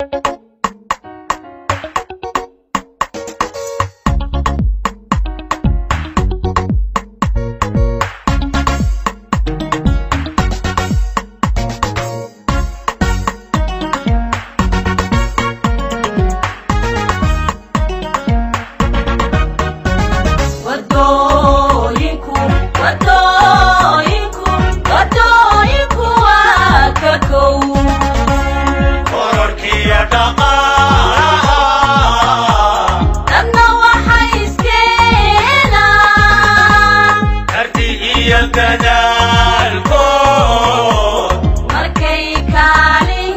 wadooyinku wadooyinku wadooyinku waa ka kow kororkiyo dhaqaalaha dadna waxay iskeenaan karti iyo dadaalkood markay kaalin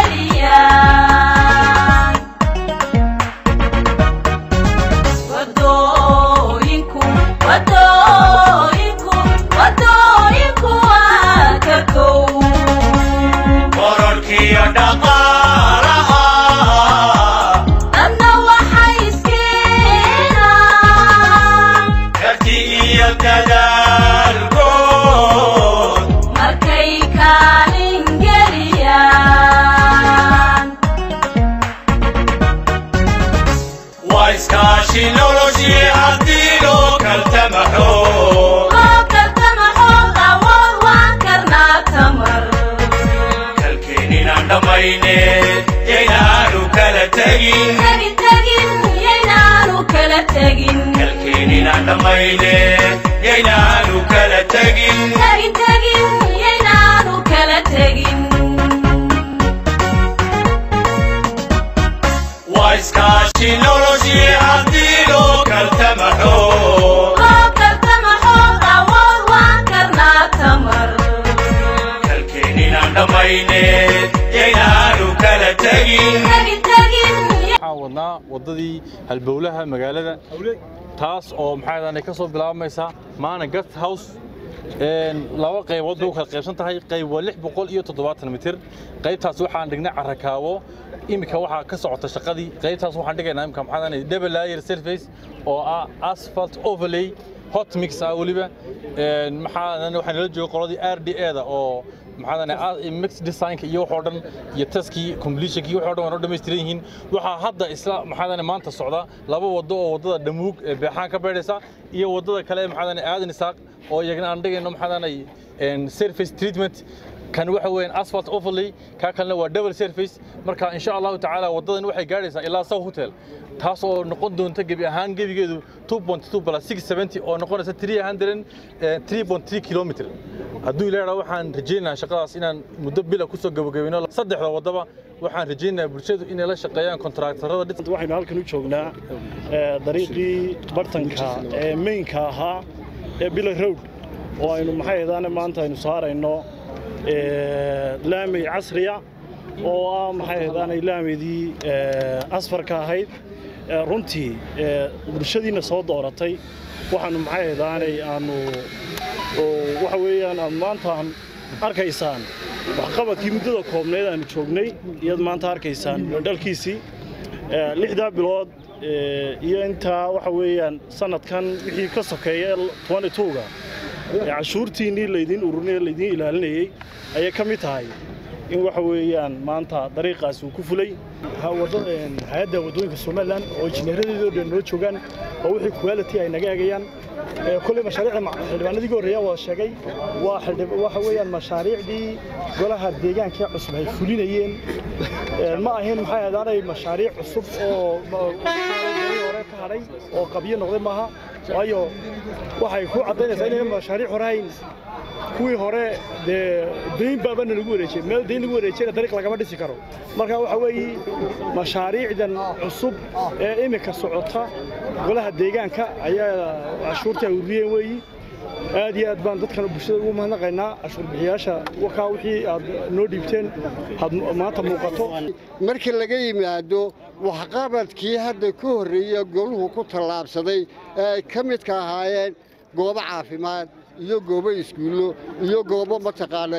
geliyaan wadooyinku wadooyinku wadooyinku waa ka kow kororkiyo dhaqaalaha dadna waxay iskeenaan karti iyo dadaalkood markay kaalin geliyaan waa iskaashi noloshii haddii loo kaltamaxo loo kaltamaxood awood waan karnaa tamar kalkeeninaan dhammayne yaynaanu kala tegin tegin tegin yaynaanu kala tegin kalkeeninaan dhammayne yaynaanu kala tegin tegin tegin yaynaanu kala tegin waa iskaashi noloshii haddii loo kaltamaxo loo kaltamaxood awood waan karnaa tamar kalkeeninaan dhammayne yaynaanu kala tegin tegin tegin waxaan wadnaa waddadii halbowlaha magaalada taas oo maxaa ka soo bilaabmaysa maana guest house een, laba qaybood bay u kala qaybsan tahay qayb waa lix boqol iyo toddobaatan mitir qaybtaas waxaan dhignay carakaawo iminka waxaa ka socota shaqadii qaybtaas waxaan dhigaynaa imika maxaa double layer surface oo ah asphalt overlay hot mix ah weliba Een, maxaa waxaa nala jooga qoladii r d a da oo maxaa mix designka iyo waxoo dhan iyo taskii completionkii waxoo dhan waa noo dhammaystiran yihiin waxaa hadda isla maxaa maanta socda laba waddo oo waddada dhamuug ee beexaan ka beedhaysa iyo waddada kale ee maxaa aadan isaaq oo iyagana aan dhigayno maxaa surface treatment kan waxa weeyaan asphalt overlay ka kalena waa double surface marka insha allahu tacaala waddadan waxay gaadhaysaa ilaa south hotel taas oo noqon doonta gebi ahaan gebigeedu 2.2 plus 670 oo noqonaysa 303 kilomitr hadduu ilaaha waxaan rajaynayaa shaqadaas inaan muddo bila kusoo gabagabayno saddexda waddaba waxaan rajaynayaa bulshadu inay la shaqeeyaan kontraktarada dhis waxaynu halkan u joognaa ee, dariiqii bartanka ee maynka ahaa ee bila road oo aynu maxay ahaydaan maanta aynu saarayno ee, laamey casriya oo ah maxay ahaydaanay laameydii ee, asfarka ahayd ee, runtii ee, bulshadiina soo dooratay waxaanu maxay ahaydaanay aanu oo waxa weeyaan aad maanta aan arkaysaan waxqabadkii muddada koobneed aanu joognay iyaad maanta arkaysaan dhalkiisii Ee, lixdaa bilood ee, iyo intaa waxa weeyaan sanadkan wixii ka sokeeya 22ga ee cashuurtiinnii laydin ururinaya laydin ilaalinayey ayay ka mid tahay in waxa weeyaan maanta dariiqaasi uu ku fulay hay-adda waddooyinka somalilan oo injineeradeedoo dhan noo joogaan oo wixii quality ay naga eegayaan Ee, kolley mashaariicda ma- xildhibaanadii ugu horreeya waa sheegay waa xildhib- waxa weeyaan mashaariicdii golaha deegaanka ee cusub ay fulinayeen Ee, ma ahayn maxay ahdaanay mashaariic cusub oo ma- golihii hore ka hadhay oo qabyo noqday maaha waayo waxay ku caddaynaysaa inayna mashaariic hore hayn kuwii hore dee dayn baabana lagu wareejiyey meel dayn lagu wareejiyana dariiq lagama dhisi karo marka waxa weeye mashaariicdan cusub ee iminka socota golaha deegaanka ayaa cashuurta ay ururiyeen weeyi aad iyo aad baan dadkan bulshada ugu mahadnaqaynaa cashuur bixiyaasha wakaa wixii aad noo dhiibteen had maanta muuqato markii laga yimaado waxqabadkii hadda ka horreeya goluhu ku tallaabsaday ee ay ka midka ahaayeen goobo caafimaad iyo goobo iskuullo iyo goobo mataqaana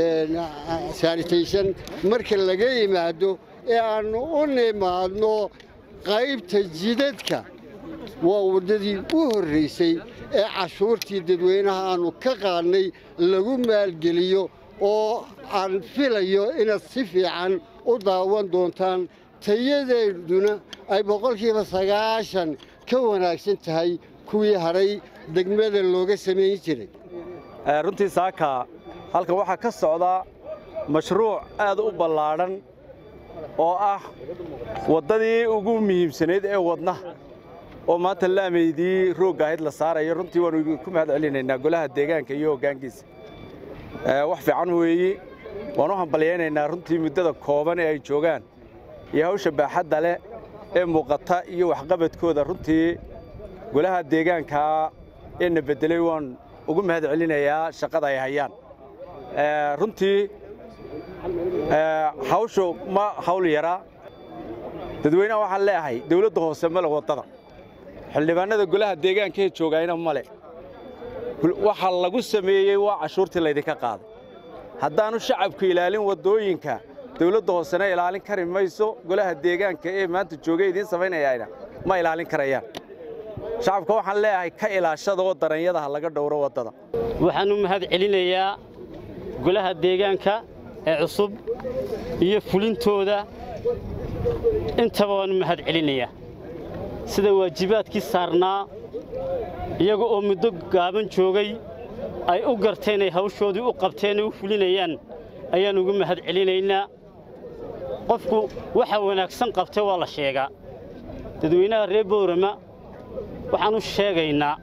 sanitation marka laga yimaado ee aannu u nimaadno qaybta jidadka waa waddadii u horraysay ee cashuurtii dadweynaha aannu ka qaadnay lagu maalgeliyo oo aan filayo inaad si fiican u daawan doontaan tayadeeduna ay boqolkiiba sagaashan ka wanaagsan tahay kuwii hadhay degmada looga samayn jiray runtii saaka halkan waxaa ka socda mashruuc aad u ballaadhan oo ah waddadii ugu muhiimsanayd ee wadna oo maanta laamaydii roogga ahayd la saarayo runtii waannu ku mahad celinaynaa golaha deegaanka iyo hoggaankiisa wax fiican weeyi waan u hambalyaynaynaa runtii muddada kooban ee ay joogaan iyo hawsha baaxadda leh ee muuqata iyo waxqabadkooda runtii golaha deegaankaa ee na beddelay waan ugu mahad celinayaa shaqada ay hayaan runtii hawshu ma hawl yaraa dadweynaha waxaan leeahay dawladda hoose male waddada xildhibaannada golaha deegaankee joogayna male waxa lagu sameeyey waa cashuurtii laydinka qaaday haddaannu shacabku ilaalin waddooyinka dawladda hoosena ilaalin kari mayso golaha deegaanka ee maanta joogay idiin samaynayaana ma ilaalin karayaan shacabka waxaan leeyahay ka ilaashada oo daranyadaha laga dhowro waddada waxaan u mahad celinayaa golaha deegaanka ee cusub iyo fulintooda intaba waan u mahad celinayaa sida waajibaadkii saarnaa iyaga oo muddo gaaban joogay ay u garteen ay hawshoodii u qabteen ay u fulinayaan ayaan ugu mahad celinaynaa qofku waxa wanaagsan qabtay waa la sheegaa dadweynaha reer boorama waxaan u sheegaynaa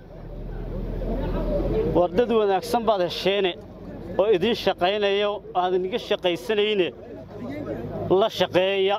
war dad wanaagsan baad hesheene oo idiin shaqaynaya oo aad iniga shaqaysanayne la shaqeeya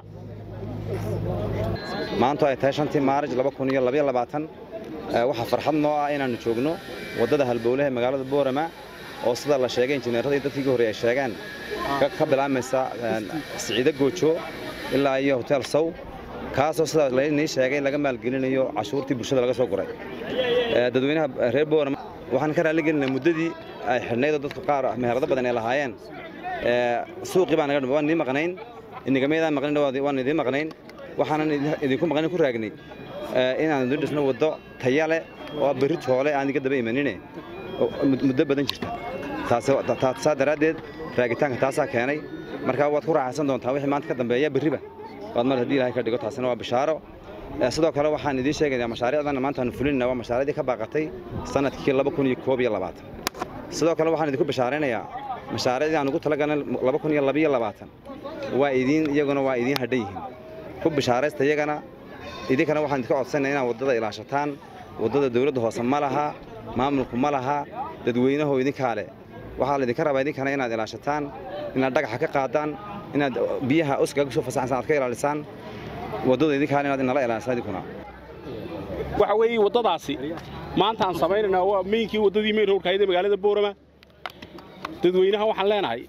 maantu ay tahay shantii maarij waxaa farxad noo ah inaannu joogno waddada halbowlaha ee magaalada boorama oo sida la sheegay injineerada iyo dadkii ka horreey ay sheegaan ka bilaamaysa siciide goojo ilaa iyo hotel sow kaasoo sida laynii sheegay laga maalgelinayo cashuurtii bulshada laga soo guray dadweynaha reer boorama waxaan ka raalligelinaa muddadii ay xidhnaydoo dadku qaar meherado badan ay lahaayeen suuqii baan naga waan idiin maqnayn inigameydaan maqnayn waan idiin maqnayn waxaanan idinku maqnayn ku raagnay inaan idin dhisno waddo taya leh oo berri toole aan iga daba imanine muddo badan jirta saa daraaddeed raagitaanka taasaa keenay markaa waad ku raaxaysan doontaa wixii maanta ka dambeeya berriba waad mar haddii ilahay ka dhigo taasina waa bishaaro sidoo kale waxaan idiin sheegayaa mashaariicdan maanta aanu fulinayna waa mashaariicdii ka baaqatay sanadkii laba kun iyo koob iyo labaatan sidoo kale waxaan idinku bishaaraynayaa mashaariicdii aan ugu talagalnay laba kun iyo labiyo labaatan waa idiin iyaguna waa idiin hadhan yihiin ku bishaaraysta iyagana idinkana waxaan idinka codsanaya inaad waddada ilaashataan waddada dawladda hoose ma laha maamulku ma laha dadweynaho idinkaa leh waxaa laydinka rabaa idinkana inaad ilaashataan inaad dhagaxa ka qaadaan inaad biyaha uskaga soo fasaxsan aad ka ilaalisaan waddada idinkaa inaad inala ilaalisaan idinkuna waxa weeye waddadaasi maanta aan samaynaynaa waa meynkii waddadii meyn howrkaayada magaalada boorama dadweynaha waxaan leenahay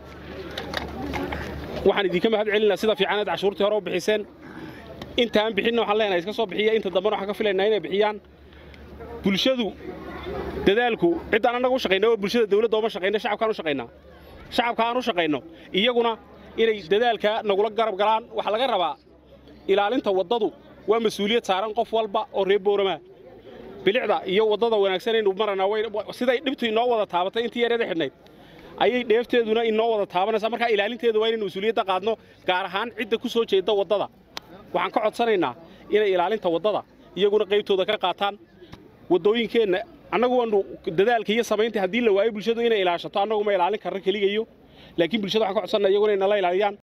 waxaan idinka mahad celinaa sida fiicanaad cashuurtii hore u bixiseen intaan bixinna waxaan leenahay iska soo bixiya inta dambena waxaan ka filaynaa inay bixiyaan bulshadu dadaalku ciddaan annaga u shaqayna waa bulshada dawladda ooma shaqayna shacabkaan u shaqaynaa shacabka aan u shaqayno iyaguna inay dadaalka nagula garab galaan waxaa laga rabaa ilaalinta waddadu waa mas-uuliyad saaran qof walba oo reer boorama bilicda iyo waddada wanaagsanaynu maranaa siday dhibtu inoo wada taabatay intii yareeda xidhnayd ayay dheefteeduna inoo wada taabanaysaa markaa ilaalinteeda waa inaynu mas-uuliyadda qaadno gaar ahaan cidda ku soo jeedda waddada waxaan ka codsanaynaa inay ilaalinta waddada iyaguna qaybtooda ka qaataan waddooyinkeenna annagu waanu dadaalka iyo samaynta haddii la waayo bulshadu inay ilaashato annagu ma ilaalin karno keligayo laakiin bulshada waxaan ka codsannaa iyaguna inala ilaaliyaan